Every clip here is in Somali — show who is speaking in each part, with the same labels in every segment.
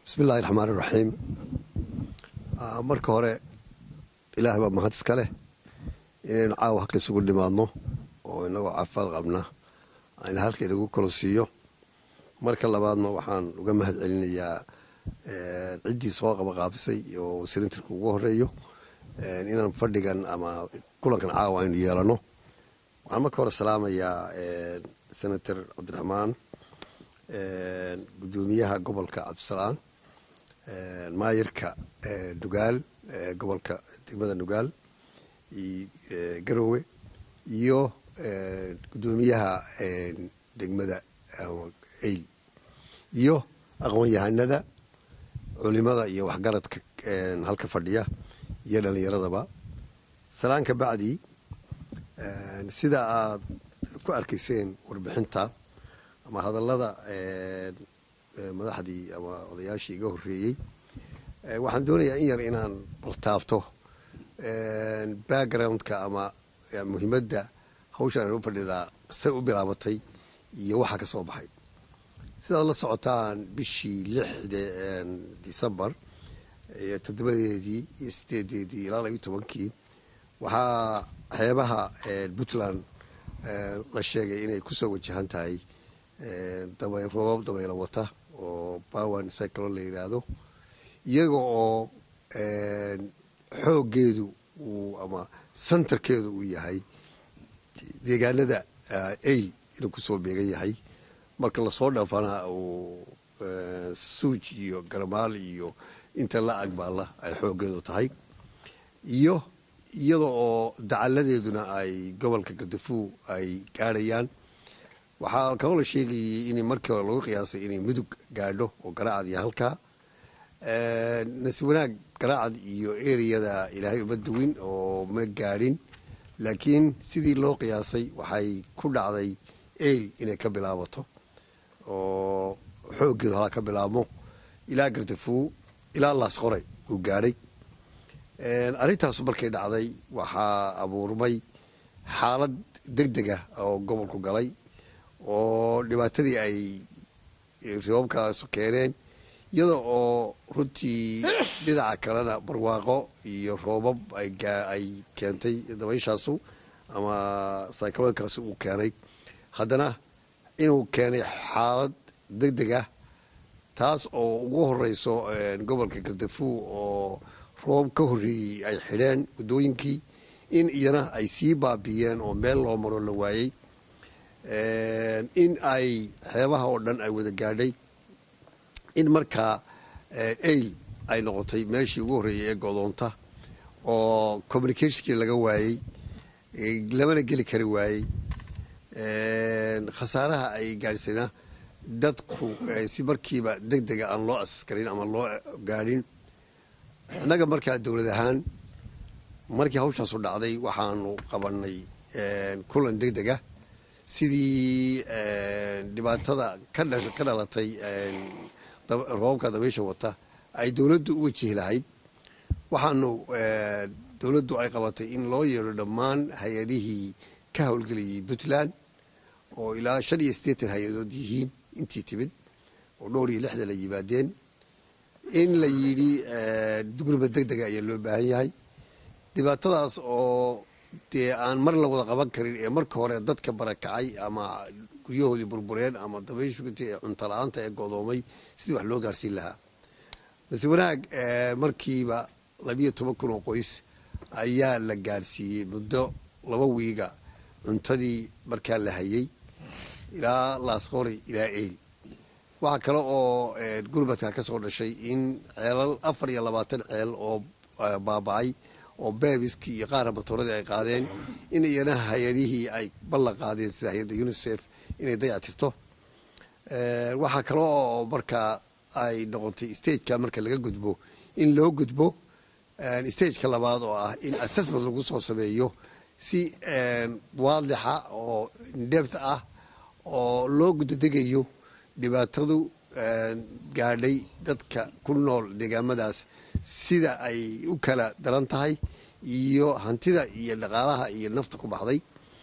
Speaker 1: bismillahi raxmaan iraxiim marka hore ilaah baa mahad iska leh inaynu caawa halka isugu dhimaadno oo inagoo caafimaad qabna ayna halka inagu kala siiyo marka labaadna waxaan uga mahad celinayaa ciddii soo qabaqaabisay oo wasiirintirka ugu horeeyo inaan fadhigan ama kulankan caawa aynu yeelano waxaan marka hore salaamayaa senator cabdiraxmaan gudoomiyaha gobolka cabdisalaan maayirka nugaal gobolka degmada nugaal garowe iyo gudoomiyaha degmada eyl iyo aqoon-yahanada culimada iyo waxgaradka halka fadhiya iyo dhalinyaradaba salaan ka bacdi sida aad ku arkayseen warbixinta ama hadallada madaxdii ama odayaashii iga horreeyey waxaan doonayaa in yar inaan baltaabto backgroundka ama muhiimadda hawshan aan u fadhidaa say u bilaabatay iyo waxa ka soo baxay sidaad la socotaan bishii lixde decembar toddobadeedii iyo sideedeedii ilaa labiyo tobankii waxaa xeebaha puntland la sheegay inay kusoo wajahan tahay roobab dabaylo wata oo bawan cyclon la yidhaahdo iyaga oo xooggeedu uu ama santarkeedu uu yahay deegaanada eyl inuu kusoo beegan yahay marka lasoo dhaafana uu suuj iyo garmaal iyo inta la agbaalla ay xooggeedu tahay iyo iyada oo dacaladeeduna ay gobolka gardafuw ay gaadhayaan waxaa kaloo la sheegayay in markii hore lagu qiyaasay inay mudug gaadho oo garaacad iyo halkaa nasi wanaag garaacad iyo ereyada ilaahay uma duwin oo ma gaadhin laakiin sidii loo qiyaasay waxay ku dhacday eyl inay ka bilaabato oo xooggeedu halaa ka bilaabmo ilaa gardafuw ilaa laasqore uu gaadhay arrintaas markay dhacday waxaa abuurmay xaalad deg dega oo gobolku galay oo dhibaatadii ay riboobkaasu keeneen iyada oo runtii dhinaca kalena barwaaqo iyo roobab ay keentay dabayshaasu ama sayclonkaasu uu keenay haddana inuu keenay xaalad deg deg ah taas oo ugu horeyso gobolka gardafuw oo roob ka horreeyey ay xidheen waddooyinkii in iyana ay sii baabiyeen oo meel loo maro la waayey in ay xeebaha oo dhan ay wada gaadhay in markaa eyl ay noqotay meeshii ugu horreeyay ee godoonta oo communicationkii laga waayey lamana geli kari waayey khasaaraha ay gaadhisayna dadku si markiiba deg dega aan loo asas karin ama loo gaadhin innaga markaa dowlad ahaan markii hawshaasu dhacday waxaanu qabanay kulan deg dega sidii dhibaatada ka dhalatay roobabka dabaysha wata ay dowladdu u wajihi lahayd waxaanu dowladdu ay qabatay in loo yeedho dhammaan hay-adihii ka howlgelayay puntland oo ilaa shan iyo siddeetan hay-adood yihiin intii timid oo dhowr iyo lixdan ay yimaadeen in la yidhi gurmad deg dega ayaa loo baahan yahay dhibaatadaas oo dee aan mar la wada qaban karin ee marka hore dadka barakacay ama guryahoodii burbureen ama dabayshugt ee cunto la-aanta ee godoomay sidii wax loo gaarsiin lahaa balse wanaag markiiba labiyo toban kun oo qoys ayaa la gaadhsiiyey muddo laba wiiga cuntadii markaa la hayay ilaa laasqori ilaa eyl waxaa kale oo gurmadka ka soo dhashay in ceelal afar iyo labaatan ceel oo baaba-ay oo bebiskii iyo qaara matooradii ay qaadeen in iyana hay-adihii ay ballan qaadeen sida hay-adda unisef inay dayactirto waxaa kale oo markaa ay noqotay stageka marka laga gudbo in loo gudbo stageka labaad oo ah in assessment lagu soo sameeyo si waadixa oo dhebt ah oo loo gudadegayo dhibaatadu gaadhay dadka ku nool deegaamadaas sida ay u kala daran tahay iyo hantida iyo dhaqaalaha iyo nafta ku baxday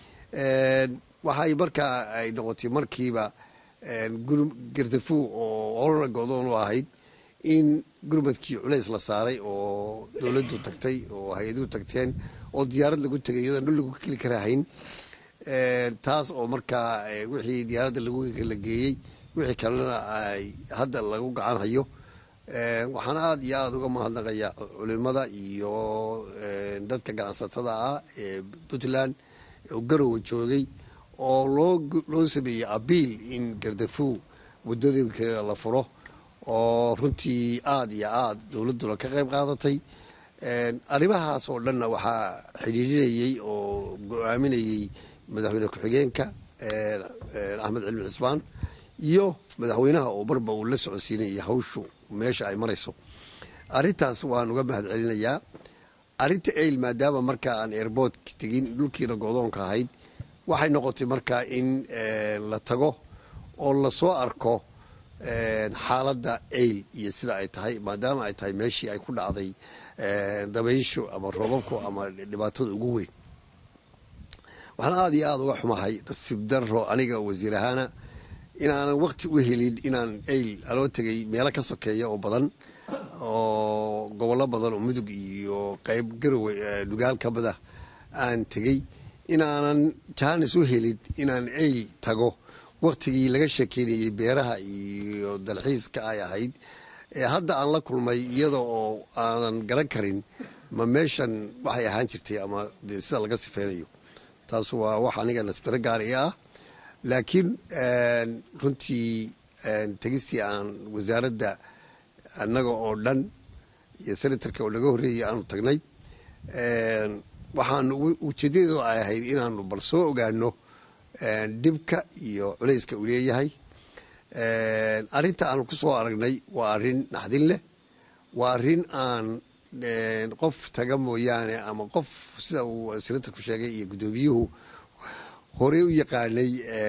Speaker 1: waxay markaa ay noqotay markiiba gardafuw oo olana godoon u ahayd in gurmadkii culays la saaray oo dowladdu tagtay oo hay-aduhu tagteen oo diyaarad lagu tegay iyadoon dhul lagu keli karahayn taas oo markaa wixii diyaaradda lagu la geeyey wixii kalena ay hadda lagu gacan hayo waxaan aada iyo aada uga mahadnaqayaa culimada iyo dadka ganacsatada ah ee puntland oo garowa joogay oo loo loo sameeyey abiil in gardafow wadooyinkeeda la furo oo runtii aada iyo aada dowladduna ka qayb qaadatay arrimahaas oo dhanna waxaa xidhiidhinayey oo go-aaminayey madaxweyne ku-xigeenka axmed cilmi cismaan iyo madaxweynaha oo marba uu la socodsiinayay hawshu meesha ay marayso arrintaas waan uga mahad celinayaa arrinta ail maadaama markaa aan airboort tegin dhulkiina godoonka ahayd waxay noqotay markaa in la tago oo lasoo arko xaaladda ail iyo sida ay tahay maadaama ay tahay meeshii ay ku dhacday dabayshu ama roobabku ama dhibaatada ugu weyn waxaan aada iyo aada uga xumahay nasiib daro aniga wasiir ahaana inaanan wakti u helin inaan ail aloo tegay meelo ka sokeeya oo badan oo gobollo badan oo mudug iyo qeyb garowe dhugaal ka mida aan tegey inaanan jaanis u helin inaan ail tago waktigii laga sheekeynayey beeraha iyo dalxiiska ay ahayd hadda aan la kulmay iyada oo aanan garan karin ma meeshan waxay ahaan jirtay ama de sida laga sifeynayo taas waa wax aniga nasbiro gaari ah laakiin runtii tegistii aan wasaaradda annaga oo dhan iyo senatarka oo naga horreeyay aanu tagnay waxaan ujeedadeedu ay ahayd inaanu bal soo ogaano dhibka iyo culayska uu leeyahay arrinta aanu ku soo aragnay waa arrin naxdin leh waa arrin aan qof taga mooyaane ama qof sida uu senatarku sheegay iyo guddoomiyuhu horey u yaqaanay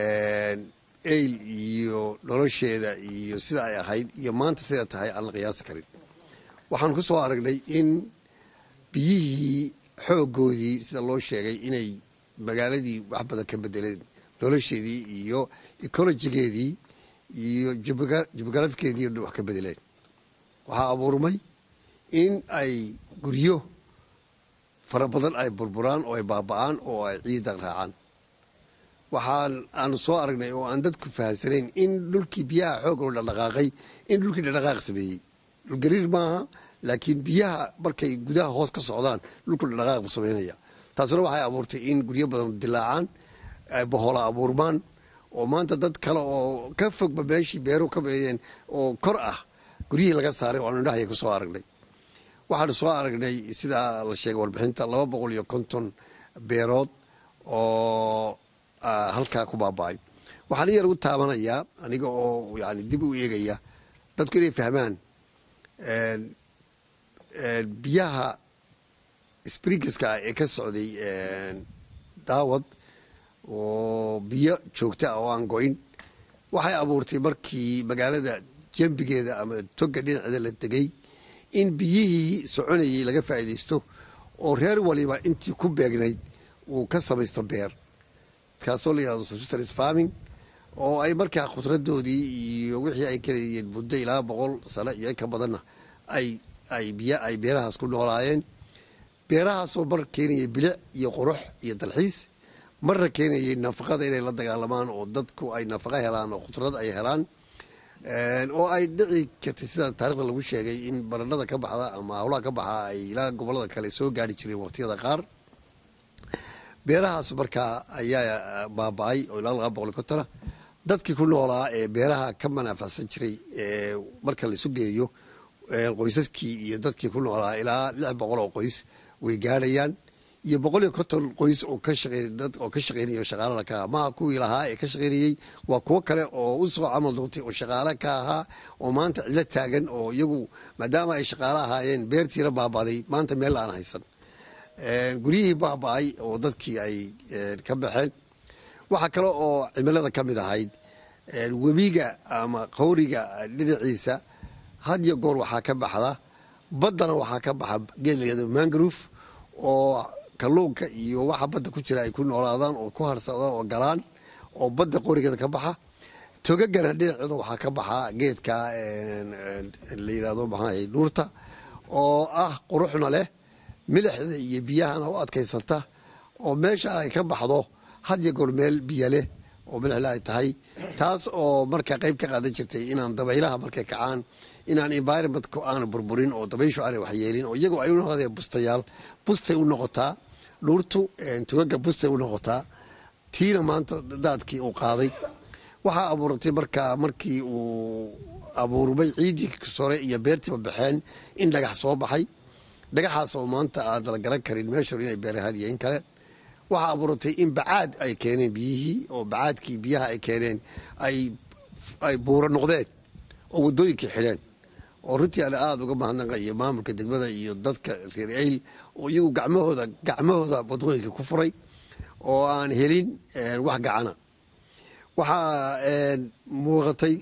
Speaker 1: ail iyo nolosheeda iyo sida ay ahayd iyo maanta sida tahay aan la qiyaasi karin waxaan ku soo aragnay in biyihii xooggoodii sida loo sheegay inay magaaladii wax badan ka bedeleen nolosheedii iyo ecolojigeedii iyo jubografikeedii wax ka bedeleen waxaa abuurmay in ay guryo fara badan ay burburaan oo ay baaba-aan oo ay ciidan raacaan waxaan aanu soo aragnay oo aan dadku fahamsanayn in dhulkii biyaha xoog loo dhaqdhaqaaqay in dhulkii dhaqdhaqaaq sameeyey dhulgariir maaha laakiin biyaha markay gudaha hoos ka socdaan dhulku dhaqdhaqaaq buu samaynaya taasina waxay abuurtay in guryo badan dilaacaan bohola abuurmaan oo maanta dad kale oo ka fogba meeshii beeruhu ka beeyeen oo kor ah guryihii laga saaray oo aanu indhahaya ku soo aragnay waxaanu soo aragnay sidaa la sheegay warbixinta laba boqol iyo konton beerood oo halkaa ku baaba-ay waxaan iyar ugu taabanayaa aniga oo yani dib u eegaya dadku inay fahmaan biyaha springiska ee ka socday daawad oo biyo joogta ah oo aan go-in waxay abuurtay markii magaalada jambigeeda ama toga dhinaceeda la degay in biyihii soconayay laga faa'iidaysto oo reer waliba intii ku beegnayd uu ka samaysto beer kaasoo la yihahdo subsistence farming oo ay markaa khudradoodii iyo wixii ay kalayeen muddo ilaa boqol sano iyo ka badanna ay ay biyo ay beerahaas ku noolaayeen beerahaasoo mar keenayay bilic iyo qurux iyo dalxiis marna keenayay nafaqada inay la dagaalamaan oo dadku ay nafaqa helaan oo khudrad ay helaan oo ay dhici kartay sida taarikhda lagu sheegay in baranada ka baxda ama hawlaha ka baxa ay ilaa gobolada kale soo gaari jireen waqtiyada qaar beerahaas markaa ayaa baaba-ay oo ilaa laba boqol kontona dadkii ku noolaa ee beeraha ka manaafacsan jiray marka laisu geeyo qoysaskii iyo dadkii ku noolaa ilaa lix boqol oo qoys way gaadhayaan iyo boqol iyo konton qoys oo ka shaqeydad oo ka shaqeynaya shaqaalada ka ahaa maha kuwii lahaa ee ka shaqeynayey waa kuwo kale oo u soo camal noqtay oo shaqaale ka ahaa oo maanta cidlo taagan oo iyagu maadaama ay shaqaale ahaayeen beertiina baabaaday maanta meel aan haysan guryihii baaba-ay oo dadkii ay ka baxeen waxaa kale oo cimilada ka mid ahayd webiga ama qawriga dhinaciisa had iyo goor waxaa ka baxda baddana waxaa ka baxa geed layado mangrove oo kalluunka iyo waxa badda ku jira ay ku noolaadaan oo ku harsadaan oo galaan oo badda qorigeeda ka baxa togagana dhinacooda waxaa ka baxaa geedka la yidhahdo maxaa dhuurta oo ah quruxna leh milixda iyo biyahana u adkaysata oo meesha ay ka baxdo had iyo goor meel biyo leh oo milixle ay tahay taas oo markaa qayb ka qaadan jirtay inaan dabaylaha markay kacaan inaan environmentku aana burburin oo dabayshu aanay waxyeelin oo iyagoo ay u noqdeen bustayaal bustay u noqotaa dhuurtu tugaga bustay u noqotaa tiina maanta daadkii uu qaaday waxaa abuuratay markaa markii uu abuurmay ciiddii sore iyo beertiiba baxeen in dhagax soo baxay dhagaxaas oo maanta aad la garan karin meesha inay beerahaad iyo in kale waxaa abuuratay in bacaad ay keeneen biyihii oo bacaadkii biyaha ay keeneen ay buuro noqdeen oo waddooyinkii xidheen oo runtii aan aada uga mahadnaqayo maamulka degmada iyo dadka reer eyl oo iyagu gacmahooda gacmahooda waddooyinka ku furay oo aan helin wax gacana waxaa muuqatay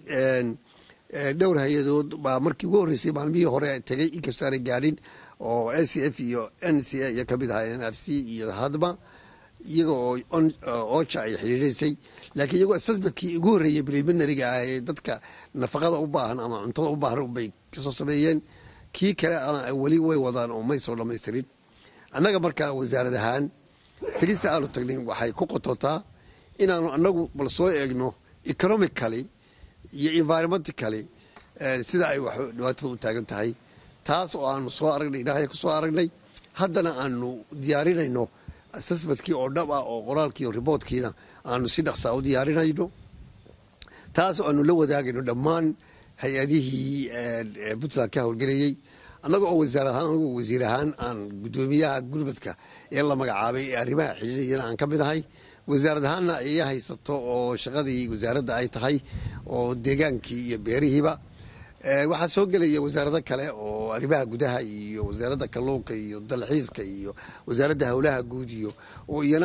Speaker 1: dhowr hay-adood baa markii ugu horreysay maalmihii hore tegay inkastoo aanay gaadhin oo n c f iyo n c a iyo kamid ahaa n r c iyo hadma iyaga oo oja ay xidhiidhaysay laakiin iyagoo assessmentkii ugu horreeyay preliminariga ah ee dadka nafaqada u baahan ama cuntada u baahan bay kasoo sameeyeen kii kale weli way wadaan oo may soo dhamaystirin annaga markaa wasaarad ahaan tegista aanu tagnay waxay ku qototaa inaanu anagu bal soo eegno economically iyo environmentically sida ay wax dhibaatada u taagan tahay taas oo aanu soo aragnay ilaahay ku soo aragnay haddana aanu diyaarinayno assessmentkii oo dhab ah oo qoraalkii oo riboortkiina aanu si dhaqsaa u diyaarinayno taas oo aanu la wadaagayno dhammaan hay-adihii puntland ka howlgelayey annaga oo wasaar ahaan anigu wasiir ahaan aan guddoomiyaha gurmadka ee la magacaabay ee arrimaha xidhiidhayana aan ka mid ahay wasaarad ahaanna iya haysato oo shaqadii wasaaradda ay tahay oo deegaankii iyo beerihiiba waxaa soo gelaya wasaarado kale oo arrimaha gudaha iyo wasaaradda kalluunka iyo dalxiiska iyo wasaaradda howlaha guud iyo oo iyana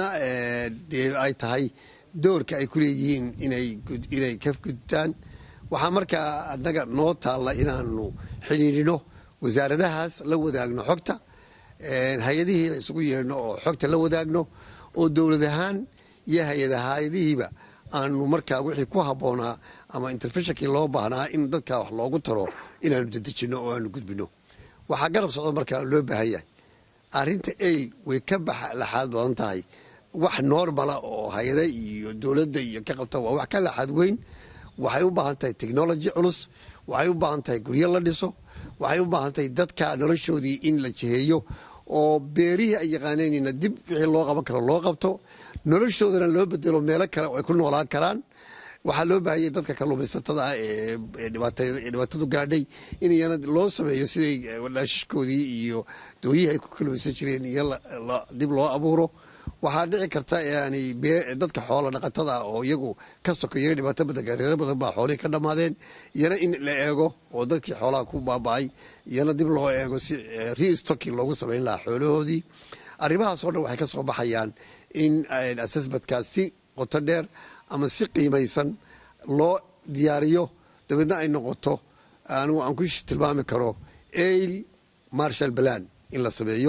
Speaker 1: dee ay tahay doorka ay ku leeyihiin inay ka gudbtaan waxaa markaa annaga noo taalla inaanu xidhiidhino wasaaradahaas la wadaagno xogta hay-adihiina isugu yeedhno oo xogta la wadaagno oo dowlad ahaan iyo hay-adahayadihiiba aanu markaa wixii ku habboonaa ama interfeshonkii loo baahnaa in dadkaa wax loogu taro inaanu dedejino oo aanu gudbino waxaa garab socdo markaa loo baahan yahay arrinta eyl way ka baxa laxaad badan tahay wax normala oo hay-ada iyo dowladda iyo ka qabta waa wax ka laxaad weyn waxay u baahan tahay technology culus waxay u baahan tahay guryo la dhiso waxay u baahan tahay dadka noloshoodii in la jiheeyo oo beerihii ay yaqaaneenina dib wixii loo qaban karo loo qabto noloshoodana loo bedelo meelo kale oo ay ku noolaan karaan waxaa loo baahanyay dadka kalluumaysatada ah ee dhibaatadu gaadhay in iyana loo sameeyo siday dhaashishkoodii iyo dooyihii ay ku kalluumaysan jireen iyo dib loo abuuro waxaa dhici karta yani dadka xoola dhaqatada ah oo iyagu ka sokoya dhibaato badan gareero badan baa xoolihii ka dhammaadeen iyana in la eego oo dadkii xoolaha ku baaba'ay iyana dib loo eego si restocking loogu samayn lahaa xoolahoodii arrimahaasoo dhan waxay ka soo baxayaan in assessmentkaas si qoto dheer ama si qiimaysan loo diyaariyo dabeedna ay noqoto anigu aan ku tilmaami karo ail marshal balan in la sameeyo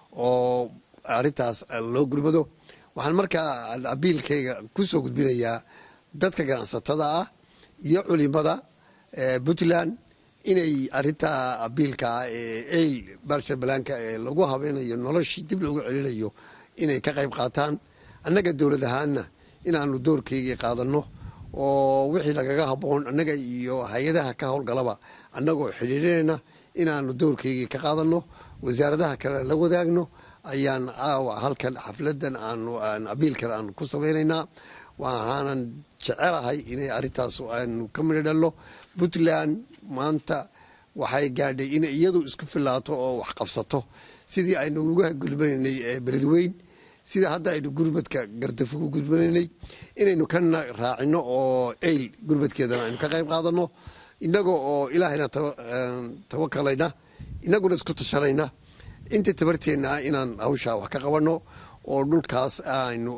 Speaker 1: oo arrintaas loo gurmado waxaan markaa abiilkayga ku soo gudbinayaa dadka ganacsatada ah iyo culimada puntland inay arintaa abiilkaa ee ail marshal balanka ee lagu habeynayo noloshii dib loogu celinayo inay ka qayb qaataan annaga dowlad ahaanna inaanu doorkaygii qaadanno oo wixii lagaga habboon annaga iyo hay-adaha ka howlgalaba annagoo xidhiidhinayna inaanu doorkaygii ka qaadanno wasaaradaha kale la wadaagno ayaan aawa halkan xafladan aanu abiilkan aanu ku samaynaynaa waxaanan jecelahay inay arrintaas aanu ka midho dhallo puntland maanta waxay gaadhay inay iyadu isku filaato oo wax qabsato sidii aynu uga gulmanaynay beledweyn sida hadda aynu gurmadka gardafo ku gurmanaynay inaynu kana raacino oo eyl gurmadkeedana aynu ka qayb qaadano inagoo oo ilaahayna tawakalayna inaguna isku tashanayna inta tabarteenna ah inaan hawshaa wax ka qabanno oo dhulkaas aynu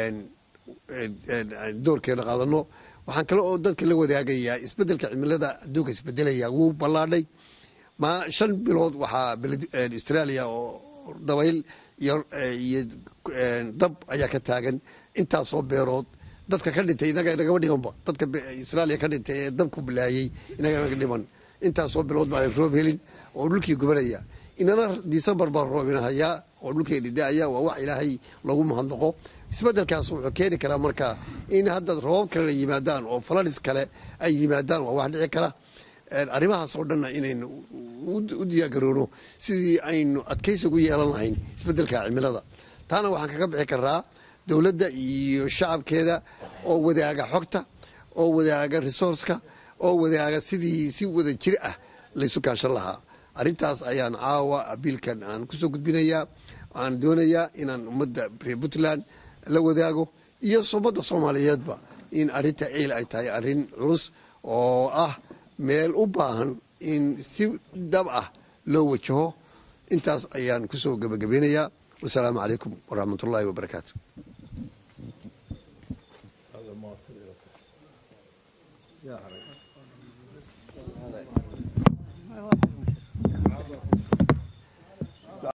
Speaker 1: doorkeena qaadano waxaan kale oo dadka la wadaagayaa isbedelka cimilada adduunka isbedelaya wuu ballaadhay ma shan bilood waxaa australia oo dabayl iyo dab ayaa ka taagan intaasoo beerood dadka ka dhintay inaga nagama dhiganba dadka israaliya ka dhintay ee dabku bilaayey inaga naga dhiman intaasoo bilood baan roob helin oo dhulkii gubanaya inana disembar baa roobinahayaa oo dhulkeeni da-aya waa wax ilaahay lagu mahadnaqo isbedelkaas wuxuu keeni karaa marka in hadda roobab kale la yimaadaan oo faladhis kale ay yimaadaan waa wax dhici kara arrimahaas oo dhanna inaynu u diyaargaroono sidii aynu adkaysi ugu yeelan lahayn isbedelka cimilada taana waxaan kaga bixi karaa dowladda iyo shacabkeeda oo wadaaga xogta oo wadaaga resourceka oo wadaaga sidii si wada jir ah laysu kaashan lahaa arrintaas ayaan caawa abiilkan aan kusoo gudbinayaa aan doonayaa inaan ummadda reer puntland la wadaago iyo ummadda soomaaliyeedba in arrinta eyl ay tahay arrin culus oo ah meel u baahan in si dhab ah loo wajaho intaas ayaan kusoo gebagabeynayaa wasalaamu calaykum waraxmat ullaahi wabarakaatu
Speaker 2: Yeah.